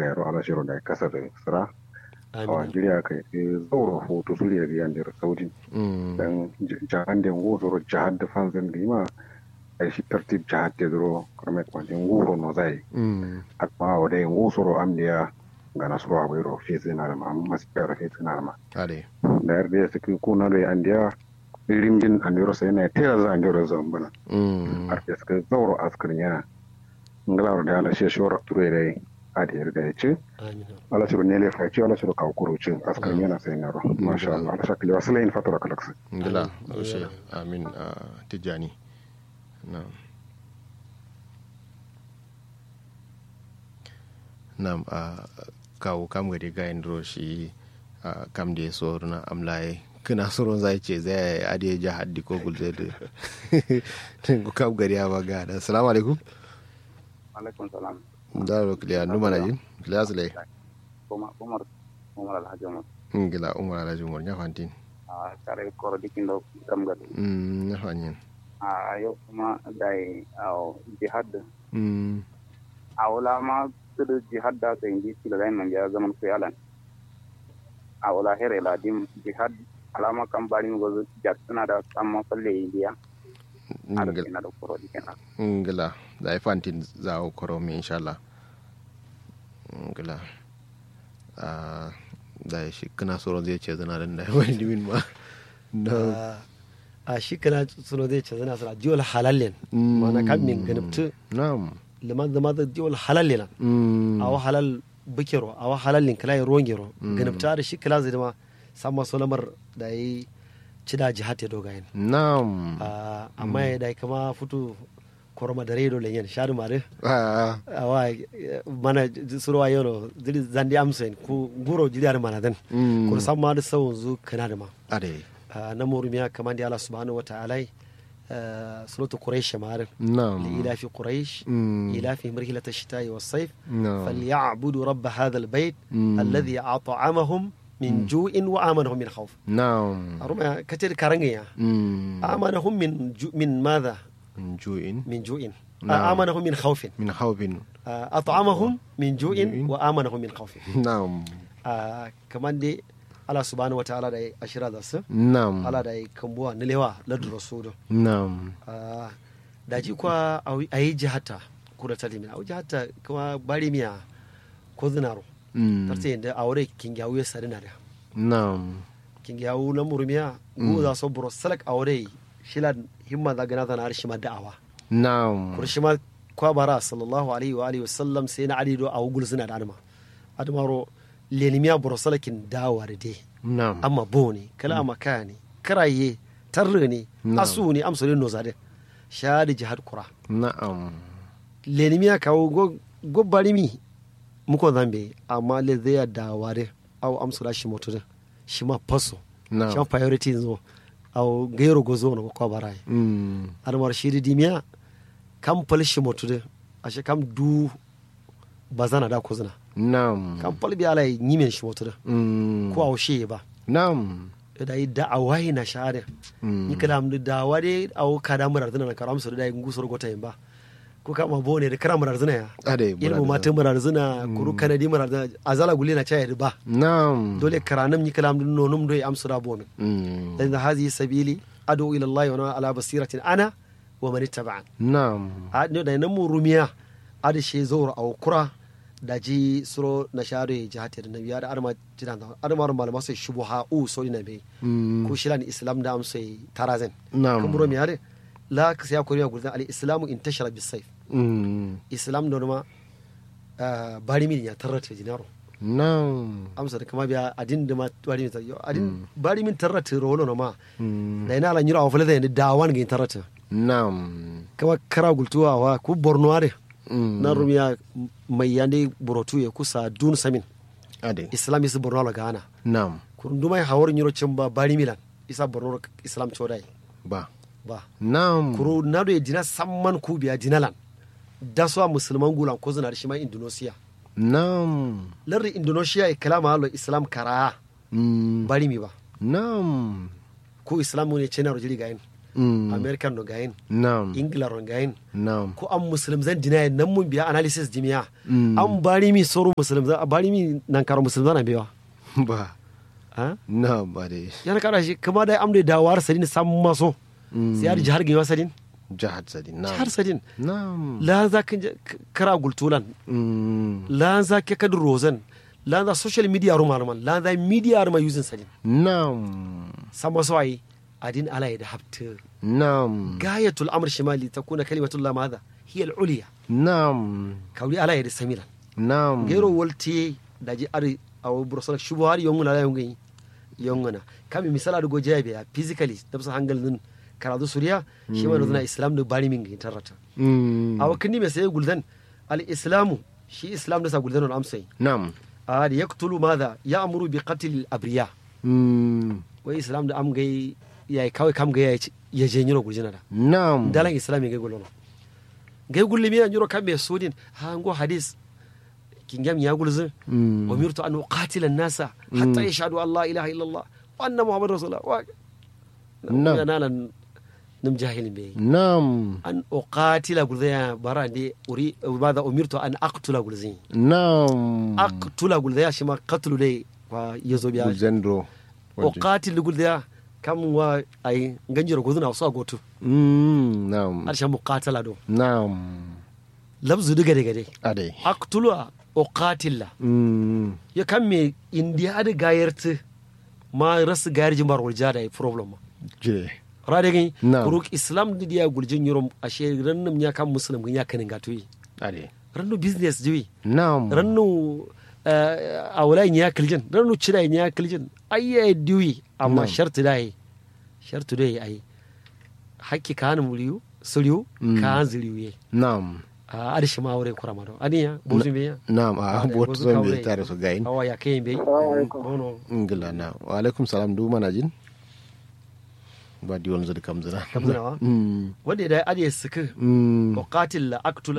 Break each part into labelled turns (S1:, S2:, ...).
S1: yaro ala shiro da kasar da sira a
S2: amin
S1: Najeriya kai zauro hoto su da yan da saudi
S3: Mm.
S1: dan jahan da ngoro jihad da fanzan da ma ai shi tartib jihad da duro kuma kwanjin ngoro no zai
S3: Mm.
S1: amma wa dai ngoro am da ga nasro abai ro fi zina da ma masu kara fi zina da ma
S3: ade
S1: da yarda ya saki kuna da an da rimjin an yoro sai na tera za an yoro zambana
S3: Mm.
S1: har da suka zauro askarin yana ngala da ala shi shora ture dai a da yarda ya ce
S2: amin
S1: ala shi ne le fa ci ala shi ka kuro ci askarin yana sai na ro masha Allah ala shakli wasalain fatura kalaksa
S3: ngila
S2: Amin.
S3: ushe amin a tijjani na'am na'am a kawo kam gari gayin duro shi a kam da ya so na amlaye kina soron zai ce zai ade ja haddi ko gulze da ko kam gari ya baga da assalamu alaikum
S4: alaikum salam
S3: da ro kliya numa na jin kliya sule
S4: umar umar umar alhaji umar
S3: ngila umar alhaji umar nya fantin
S4: a tare koro dikin do kam gadi
S3: mm nya fanyin
S4: a yau kuma dai a jihad
S3: mm
S4: a wala ma tudu jihad da ta indi sila dai man ya zaman ko yalan a wala here la dim jihad alama kan bari mi gozo jak tana da amma falle indiya a da
S3: ngila
S4: kina da koro dikin
S3: ngila da ai fantin za o koro mi inshallah ngila a da shi kana soron zai ce zana da wani dimin ma no
S2: a shi kana suno zai ce zana suna jiwal halallen mana kan min ganabtu
S3: na'am
S2: liman zama da jiwal halallen
S3: Mm.
S2: a wa halal bukero a wa halallin kala ya rongero ganabta da shi kala zai dama sama solamar da yi ci da jihad ya dogayen
S3: na'am
S2: Ah, amma ya da kama fito koroma da redo lenyen shadu mare
S3: Ah,
S2: awa mana surwa yono dili zandi amsen ku guro jidar mana dan
S3: Mm.
S2: kur samma da sawun zu kana da ma
S3: ade
S2: Ah, na murumiya kaman da Allah subhanahu wataala suratu quraish mare
S3: na'am
S2: لإلاف قريش
S3: Mm.
S2: إلافهم رحلة الشتاء والصيف
S3: نعم.
S2: فليعبدوا رب هذا البيت
S3: Mm.
S2: الذي أطعمهم من جوع وآمنهم من خوف
S3: na'am
S2: أرمى كتير كرنجيا
S3: Mm.
S2: آمنهم من جو من ماذا؟
S3: من جوع
S2: من جوع
S3: نعم.
S2: آه، آمنهم من خوف
S3: من خوف
S2: آه، أطعمهم من جوع
S3: جوع.
S2: وآمنهم من خوف
S3: na'am
S2: آه، كمان دي الله سبحانه وتعالى دي أشرا داس
S3: na'am
S2: الله دي كمبوا نلوا لد رسوله
S3: na'am
S2: Ah, da ji kwa a yi jihata kura ta limina a yi jihata kuma bari miya ko zinaro
S3: Mm.
S2: tarta yadda a wuri kingiyawu ya sari na da
S3: na'am
S2: kingiyawu na murmiya ko za su buro salak a wuri shila himma za gana zana arshi ma da'awa
S3: na'am
S2: kurshi ma kwa bara sallallahu alaihi wa alihi wasallam sai na alido a wugul suna da adama adamaro lenimiya buro salakin dawa da dai
S3: na'am
S2: amma bo ne kala maka ne karaye tarre ne
S3: Na'am.
S2: asu ne amsalin no zade sha da jihad kura
S3: na'am
S2: lenimiya kawo go- go barimi muko zambe amma le zai da ware au amsula shi moto shi ma paso
S3: Na'am.
S2: shi ma priority zo au gairo gozo no ko barai
S3: Mm.
S2: armar shi di dimiya kam pal shi moto de ashe kam du bazana da kozuna
S3: na'am
S2: kam pal bi alai nyimen shi moto
S3: Mm.
S2: ko au shi ba
S3: na'am
S2: da yi da awai na share
S3: Mm.
S2: ni kalam da wade au kada murar zina na karam su da ngusur gota yin ba ko kama bone da karam murar zina ya
S3: ade
S2: ilmu mata murar zina kuru kanadi murar zina azala guli na chaya ba
S3: na'am
S2: dole karanam ni kalam dun nonum do amsu da bomin
S3: Mm.
S2: dan hazi sabili adu ila allah wa ana ala basiratin ana wa man ittaba'an
S3: na'am
S2: a ne da nan mu rumiya ada she zawra aw kura da ji suro na share jihati da nabiya da arma jidan da arma malama sai shubuha u so ina be
S3: Mm.
S2: ko shilan islam da amsa tarazen
S3: Na'am.
S2: kan buro mi hade la ka sai ko riya gurdan al islamu intashara bis sayf
S3: Mm.
S2: islam da ma ah, bari min ya tarrata jinaro
S3: na'am
S2: amsa da kama biya adin da ma bari min tarrata adin bari min tarrata rolo no ma
S3: Mm.
S2: da ina la nyiro awfale da ni dawan ga tarrata
S3: na'am
S2: kama kara gultuwa wa ku borno are
S3: Mm.
S2: na rumiya mai yande borotu ya kusa dun samin
S3: ade
S2: islam isa borno la gana
S3: na'am
S2: kurunduma hawar nyiro cimba bari milan isa borno islam chodai
S3: ba
S2: ba
S3: na'am
S2: kuro nado ya dina samman ku biya dinalan da su a musulman gulan ko zina da shi ma indonesia
S3: na'am
S2: lardi indonesia ya kalama halo islam kara
S3: Mm.
S2: bari mi ba
S3: na'am
S2: ko islam ne ce na rojiri ga yin
S3: Mm.
S2: american no gayin
S3: Naam.
S2: ingila ron gayin
S3: Naam.
S2: ko an muslim zan deny nan mun biya analysis dimiya
S3: Mm.
S2: an bari mi soro muslim zan bari mi nan karo muslim zan biya
S3: Ba.
S2: ha
S3: Naam ba dai.
S2: yana kada shi kuma da amde da war sadin sam maso
S3: Mm.
S2: sai har jihar gima sadin
S3: Jihar Sadin. Naam.
S2: jihar sadin
S3: Naam.
S2: la za kan je- k- kara gultulan
S3: Mm.
S2: la za ke kadu rozan la za social media ruma man la za media ruma using sadin
S3: Naam.
S2: sama so ai adin ala ya da hafta
S3: Naam.
S2: gayatul amr shimali takuna kalimatullah madha hiya al-ulya
S3: Naam.
S2: kawli ala ya da samilan
S3: Naam.
S2: gero wolte daji ari awo burosala shubo har yonguna la yongi yonguna kami misala do gojabe ya physically dabsa hangal nun karadu suriya shi ma nuna islam do bari min gin tarata
S3: Mm.
S2: awa kindi me sai guldan al islamu shi islam da sa guldan on amsai
S3: Naam.
S2: a da yaqtulu madha ya'muru bi qatl al abriya
S3: Mm.
S2: wai islam da am gai yayi kawai kam gai ya je nyiro guljina da
S3: Naam.
S2: dalan islam gai gulono gai gulli mi nyiro kam be sudin ha ngo hadis kingam ya gulzin
S3: Mm.
S2: umirtu an uqatila an-nasa hatta yashhadu an la ilaha illa Allah wa anna muhammadar rasulullah wa
S3: Na'am.
S2: na nalan nim jahilin be
S3: Naam.
S2: an uqatila gulzaya bara de uri madha umirtu an aqtula gulzin
S3: Naam.
S2: aqtula gulzaya shi ma qatlu dai wa yazo biya
S3: Zendro.
S2: uqatil gulzaya kam wa ai ganjiro guduna so gotu
S3: Mm. Naam.
S2: arsha muqatala do
S3: Naam.
S2: labzu diga diga dai
S3: Ade.
S2: aqtulu uqatilla
S3: Mm.
S2: ya kan me indiya da gayarta ma rasu gayar jimbar wulja da problem ma
S3: Je.
S2: rade gani
S3: Na'am.
S2: kuruk islam da dia guljin yurum ashe rannum ya kan muslim gani ya kanin gatoyi
S3: Ade.
S2: rannu business jiwi
S3: Naam.
S2: rannu a wala ya kiljin rannu cira ya kiljin ayya diwi amma
S3: Na'am.
S2: shartu da yi shartu da yi ai hakki ka hanu muriyu suriyu
S3: Mm.
S2: ka han ziriyu ye
S3: Naam.
S2: a adishi ma wure kurama do aniya bozu me ya
S3: Naam. A
S2: Ade,
S3: bot
S2: bozu
S3: zon
S2: kawre.
S3: be tare su gain.
S2: awa ya kayin bai bono
S3: Ingila na. Wa alaikum salam du mana jin. Ba di wani zai kamzina.
S2: Kamzinawa?
S3: Mm.
S2: wanda da adiye suka
S3: Mm.
S2: وقاتل لا اقتل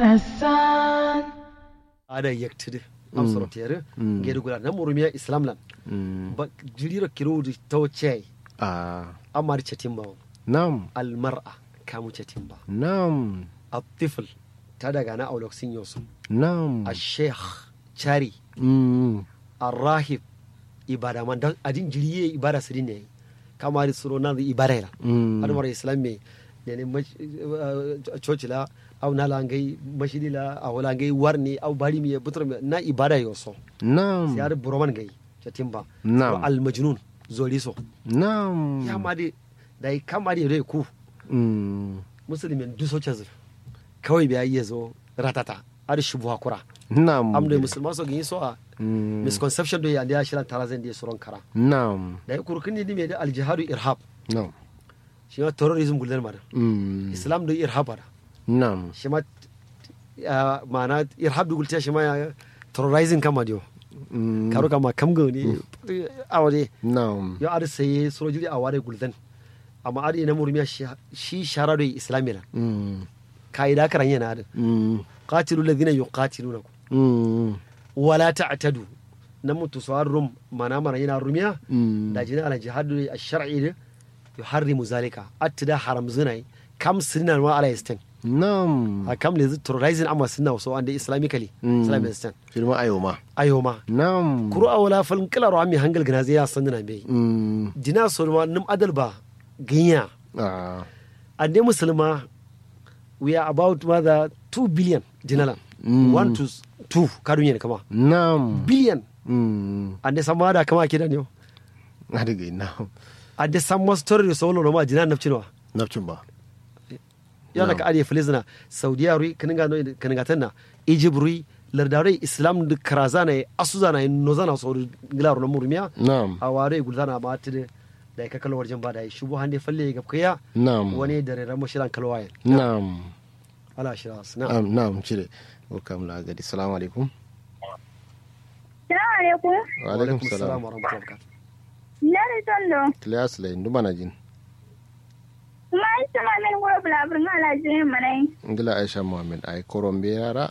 S5: darasan
S2: ada yaktide am soro tere
S3: Mm.
S2: gedu gula na murumiya islam lan
S3: Mm.
S2: ba jiriro kirodu tawche
S3: Ah.
S2: amar chatimba
S3: Naam.
S2: al mar'a kamu chatimba
S3: Naam.
S2: الطفل ta daga na auloksin yosu
S3: Naam.
S2: الشيخ chari
S3: Mm.
S2: الراهب ibada man dan adin jiriye ibada sirin ne kamar suro na ibada la
S3: Mm.
S2: har mara islam me ne ne coci la au na la ngai mashidi la au la ngai warni au bari mi butur mi na ibada yoso
S3: Naam.
S2: sai har buroman ngai chatimba
S3: Na'am.
S2: al majnun zoli so
S3: Naam.
S2: ya ma de dai kama de re ku
S3: Mm.
S2: musulmin du so chazu kawai biya iya zo ratata har shubu hakura
S3: Naam.
S2: am de musulman so gini so a
S3: Mm.
S2: misconception do ya ndiya shiran tarazan de suron kara
S3: Naam.
S2: da ya kurkin ni me da al jihadu irhab
S3: Naam.
S2: shi ma terrorism gulden mara
S3: Mm.
S2: islam do irhab bara
S3: Naam.
S2: shi ma ah, ma'ana irhab da gulta shi ma ya terrorizing kama dio
S3: Mm.
S2: karo kama kam ga ni awade
S3: Naam.
S2: yo ar sai sojuri a ware guldan amma ar ina murmiya shi- shi sharado islamila
S3: Mm.
S2: kaida karan yana da
S3: Mm.
S2: qatilu alladhina yuqatilunakum
S3: Mm.
S2: wala ta'tadu nan mutu rum mana mana yana rumiya
S3: Mm.
S2: da jina ala jihadu ash-shar'i ne yuharrimu zalika attida haram zinai kam sinan wa ala istan
S3: Naam.
S2: a kam le terrorizing amma sunna so ande islamically
S3: Mm.
S2: islamic istan
S3: Firma ayoma.
S2: ayoma
S3: Naam.
S2: kuru a wala falin kilaro ami hangal gina zai ya san dina bai
S3: Mm.
S2: dina so ma nim adal ba ginya
S3: Ah.
S2: ande musulma we are about mother 2 billion dinala
S3: Mm.
S2: 1 to 2 kadun yin kama
S3: Naam.
S2: billion
S3: Mm.
S2: ande sama da kama kidan yo
S3: Adiga naam.
S2: ande sama story so lo ma dina nafcinwa
S3: Nafcin ba.
S2: yana
S3: Na'am.
S2: ka ade filizna saudiya rui kaninga no kaninga tanna egypt rui lardare islam de karazana asuzana nozana so ngilaro no murmiya
S3: Naam.
S2: a ware gulzana ma tide da ka kalwar jamba da shubu hande falle ga kaya
S3: Naam.
S2: wani da ran mushiran kalwaye
S3: Naam.
S2: ala shiras na
S3: Am naam cire. Welcome la gadi. Assalamu alaikum.
S5: salamu alaikum
S3: Wa alaikum
S2: salam
S3: salam.
S2: wa rahmatullahi wa barakatuh
S5: lari tondo
S3: Class lay ndu mana jin.
S5: kuma ai sama men guro bulabur ngala jin manai
S3: Ngila Aisha Muhammad ay korombe yara.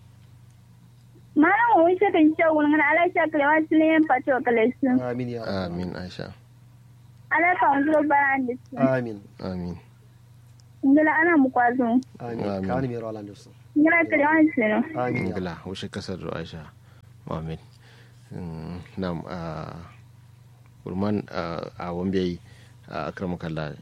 S5: mana mo wise kan cewa ngana ala sha kalewa tile pato kalesu
S2: amin ya
S3: Amin Aisha.
S5: ala ka wanzu baran da su
S2: amin
S3: amin
S5: ngila ana mu kwazo
S2: amin
S3: Amin.
S2: kani mai rawala da su
S5: ngila kare wani sino
S2: amin ya
S3: ngila wushe kasar da aisha amin Mm, nam a kurman a wambe a akrama kalla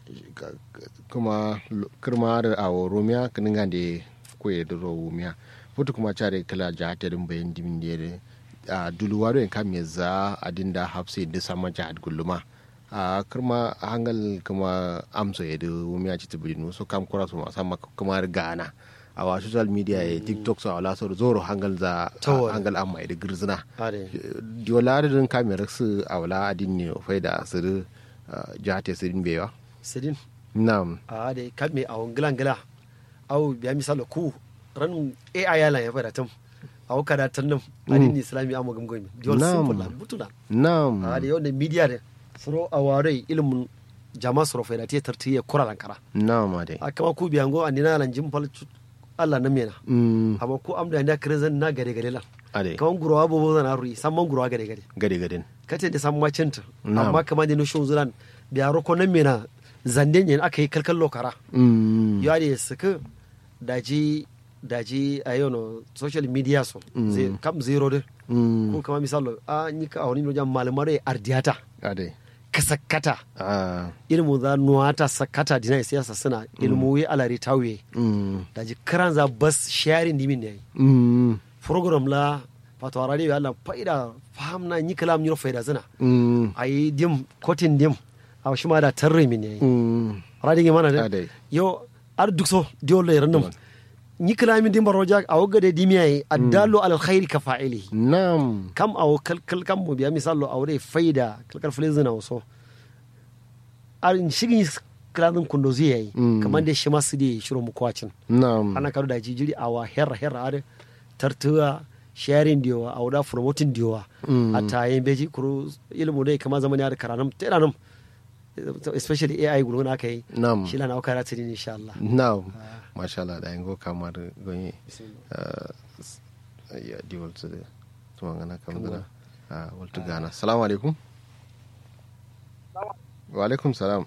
S3: kuma kirma da a romiya kanin gande koye da romiya futu kuma care kala jahata din bayan dimin da a duluwaro en kam ya za a dinda hafse da sama jihad gulluma a kirma a hangal kuma amso ya da wumiya ci tibirinu so kam kura su masamma kuma gana a wa social media ya tiktok so a wala so zoro hangal za
S2: Tawar.
S3: hangal amma da girzina
S2: are
S3: diola da din kamera su a wala adin ne fai da su jihate su din bewa
S2: sidin
S3: nam
S2: a da ka mai awon gilan gila au biya misalo ku ran ai yalan ya fada tum aw kada tan nam adin islami amma gamgomi diol
S3: Na'am.
S2: simple la butuna
S3: nam
S2: a da yau da media da suro aware ilimin jama suro faida te tartiye kuralan kara
S3: nam ade
S2: akama ku biyango andina lan jim fal Allah na mena
S3: mm
S2: amma ku amda da krezan na gare gare lan
S3: ade
S2: kaman gurowa bobo zana rui samman gurowa gare gare
S3: gade gaden
S2: kace da san macinta
S3: Na'am.
S2: amma kamar da no shon zulan biya roko nan mena zanden yin aka yi kalkal lokara
S3: mm
S2: ya da suka daji daji a yau no social media so
S3: Mm.
S2: zai kam zero de
S3: mm
S2: ko kama misalo a ni ka awani no jam malamare ardiyata
S3: ade
S2: kasakata
S3: ah
S2: ilmu za nuwata sakata dina siyasa suna ilmu wi alari tawiye
S3: mm
S2: daji karan za bas sharing dimin ne
S3: mm
S2: program la fato radio Allah faida fahamna ni kalam ni faida zina
S3: mm
S2: ayi dim kotin dim a shi ma da tarre min ne
S3: mm
S2: radi ngi mana
S3: Ade.
S2: de yo ar duk so diol le randum ni kalamin dim baroja a wogga de dimiya yi addallu ala alkhairi ka fa'ilihi
S3: nam
S2: kam awo kalkal kam mo biya misalo awre faida kalkal flezina so ar shigi kaladin kundo zai yayi
S3: Mm.
S2: kamar da shi masu da shiro mu kwacin
S3: nam
S2: ana karu da jijiri awa herra herra are tartuwa sharing diwa a wada promoting diwa
S3: Mm.
S2: a tayin beji kuru ilmu dai kama zamani da karanam teranam especially AI gulo na kai
S3: Nam.
S2: shi lana auka ratiri insha Allah
S3: nam masha Allah da yango kamar gonye ya di waltu da tuma ngana kam dana a waltu gana assalamu alaikum wa alaikum salam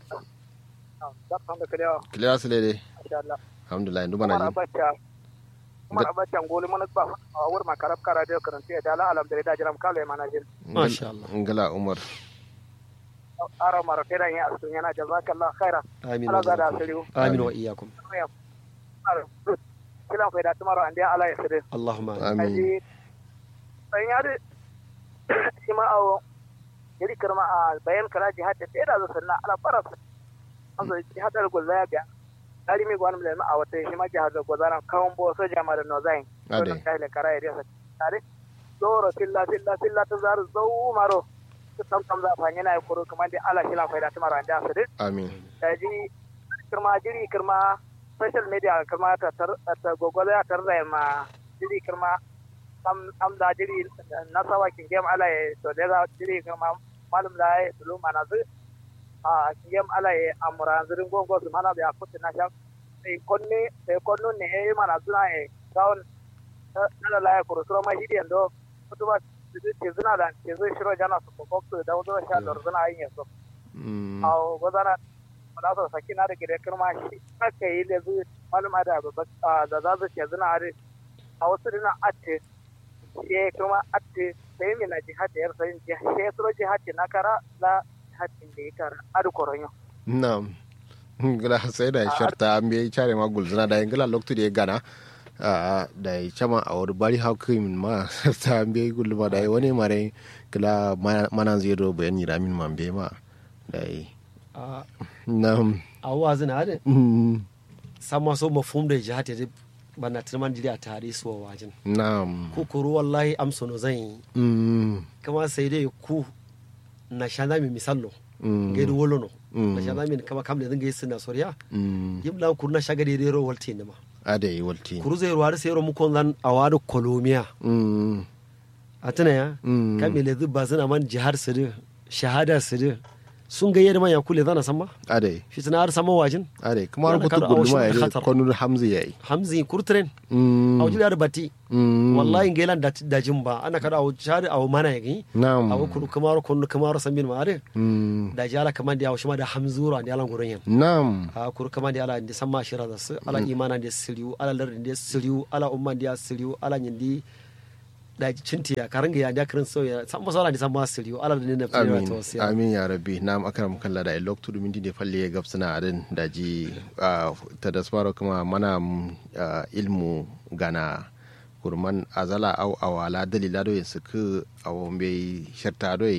S3: kiliya su lede alhamdulillah ndu bana ji
S6: Umar Abacha ngoli mana ba a wur ma karab kara da karanta ya dala alam da da jiram kala ya manajin
S2: Masha Allah.
S3: ngala umar
S6: ara mara fera ya asun yana jazakallah khaira
S2: amin
S6: ala
S2: wa
S6: zada
S2: iyyakum.
S6: asiri
S2: amin wa iyyakum
S6: kila faida tumaro ande ala ya sire
S2: Allahumma amin.
S3: amin
S6: aji san yare shi ma awo yari karma a bayan kala jihad da da zo sanna ala faras an zo jihad da gulza ga dari mi gwanum le ma a wata shi ma jihad da gulza kawon bo so jama da no zain
S3: Ade.
S6: kai le kara ya tare zoro tilla tilla tilla ta zaru zau maro tam tam za fa yana koro kuma da ala shi la faida tumaro ande asiri
S3: amin
S6: daji kirma jiri kirma social media kirma ta tar ta gogole ya tar da ma jiri kirma am am da jiri na sawa kin gem ala ye to da za jiri kirma malum da ye dulu mana zu a kin gem ala ye amura zirin gongo su mana da kutin na sha sai konne sai konno ne e mana zuna e gawon na la ya kuro suro ma hidi ando kutuba ke zuna da ke zo shiro jana su ko ko da wazo sha lor zuna yin yaso
S3: Mm,
S6: a gozana da su saki na da gida kirma shi aka yi da zuwa malama da da za su ce zina are a wasu dina ate shi kuma ate sai mi na jihad da yarsa yin jihad shi suro jihad na kara la jihad da ya kara adu koronyo
S3: nam ngala sai da sharta an bai chare ma gulzuna da ngala loktu da ya gana a da ya chama a wani bari hakim ma ta an bai gulma da ya wani mare kala mana zai do bayani ramin man bai ma da ya
S2: a
S3: nam
S2: a wazin hade
S3: mm,
S2: sama so mafhum da jihad ya bana tilman jiri a tare su wa wajin
S3: nam
S2: ku kuru wallahi amsa no zan yi
S3: mm,
S2: kama sai dai ku na shanda mi misallo
S3: mm,
S2: gaidu wolo no
S3: Mm.
S2: na shanda mi kama kam da zan gaisa na soriya
S3: mm,
S2: yimla kuru na shaga da ro walte ne ma
S3: a da yi walti
S2: kuru zai ruwa sai ro mu kon zan awadu kolomiya
S3: Mm,
S2: a tana ya
S3: Mm.
S2: kame le zuba suna man jihar sirri shahada sirri sun ga yadda ya kule zana sama
S3: ade
S2: fitina har sama wajin
S3: ade kuma har
S2: Yana
S3: kutu
S2: kar a wasu
S3: guduma ya ne
S2: khatar.
S3: kwanu hamzi yayi
S2: hamzi kurtren
S3: Mm,
S2: a wajen da batti
S3: mm,
S2: wallahi ngelan da da jimba ana kada a shari a mana yaki
S3: na'am
S2: a kuru kamaro kunu kamaro sambin ma are
S3: Mm,
S2: da jala kaman da shima da hamzura da yalan gurin yan
S3: na'am
S2: a kuru kaman da ala da samma shira da su ala imana da siriu ala lardin da siriu ala umman da siriu ala nyindi da cintiya karanga ya da kirin soya san ba sala da samma siriu ala da ne na fira
S3: amin
S2: to sai
S3: amin ya rabbi na'am akram kalla da ilok tudu minti de falle ya gabsana adin da ji ah, ta da smaro kuma mana mm, ah, ilmu gana kurman azala au awala dalila do suku awo mbe sharta do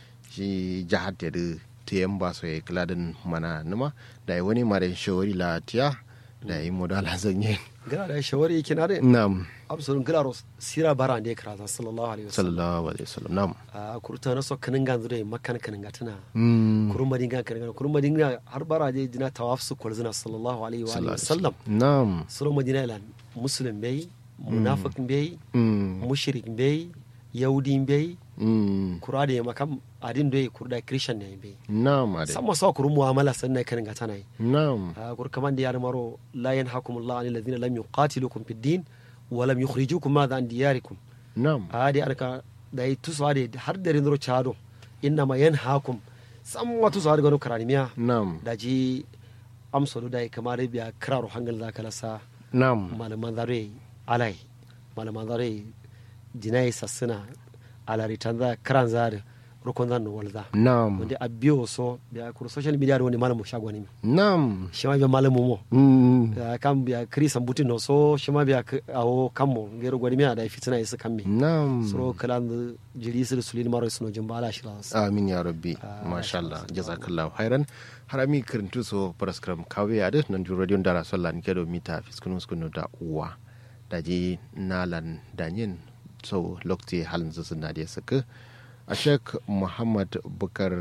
S3: shi jahat da te yamba so ya kladin mana numa da yi wani mare shawari la tiya da yi modala zanye
S2: gara da shawari yake na da
S3: na'am
S2: absolun gara sira bara da ya karata sallallahu alaihi wasallam
S3: sallallahu alaihi wasallam na'am
S2: a kurta na so kanin ganzu da makkan kanin gatana
S3: Mm,
S2: kurun madinga kanin kurun madinga har bara da dina tawaf su kwalzina sallallahu alaihi wa alihi
S3: sallallahu alaihi
S2: wasallam
S3: na'am
S2: suro madina ilan muslim bai munafiq bai
S3: Mm,
S2: mushrik bai yahudi bai
S3: mm,
S2: kura da yamma kam adin doye kurda christian ne bai
S3: na'am ade
S2: sama sa kurun mu'amala sannan kanin gatana yi
S3: na'am
S2: a kur kaman da ya maro la yanhakumullahu anil ladina lam yuqatilukum fid din wa lam yukhrijukum madha an diyarikum
S3: na'am
S2: adi arka da yi tusu adi har da rindro chado inna ma yan hakum sam watu su adi gano karanimiya
S3: na'am
S2: da ji amsolu da yi kamar biya kiraro hangal da kala sa
S3: na'am
S2: malaman zare alai malaman zare jinai sassuna alari tanza karan zare rukun zan walza
S3: na'am
S2: wanda a biyo so biya kuru social media da wani malamu shagwani mi
S3: na'am
S2: shi ma biya malamu mo
S3: Mm,
S2: Ya kan biya kiri sambutin no so shi ma biya k- awo kammo gero gwani miya da fitina isa kammi
S3: na'am
S2: soro kalan jiri sir sulin maro suno jumba ala shira
S3: amin ya rabbi
S2: Ah,
S3: masha Allah jazakallahu khairan harami kirintu so paraskram kawe ade nan ju radio dara sallan kedo mita fiskunu skunu da uwa daji nalan danyin so lokti halin zusun na da saka a shek muhammad bukar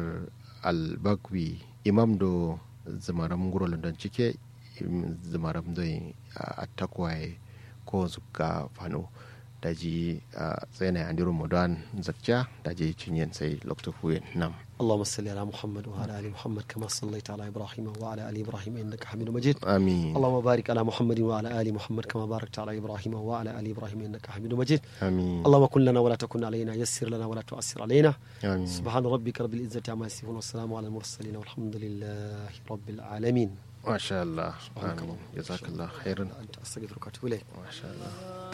S3: albakwi imam do zamaram guro london cike im- zamaram do a takwaye ko zuka fano daji a tsena andiru modan zakja daji cinyen sai lokto fuyen nam
S2: اللهم صل على محمد وعلى ال محمد كما صليت على ابراهيم وعلى ال ابراهيم انك حميد مجيد
S3: amin
S2: اللهم بارك على محمد وعلى ال محمد كما باركت على ابراهيم وعلى ال ابراهيم انك حميد مجيد
S3: amin
S2: اللهم كن لنا ولا تكن علينا يسر لنا ولا تؤسر علينا
S3: amin
S2: سبحان ربك رب العزه عما يصفون والسلام على المرسلين والحمد لله رب العالمين
S3: masha Allah amin jazakallahu khairan
S2: انت استغفرك واتوب اليك
S3: masha Allah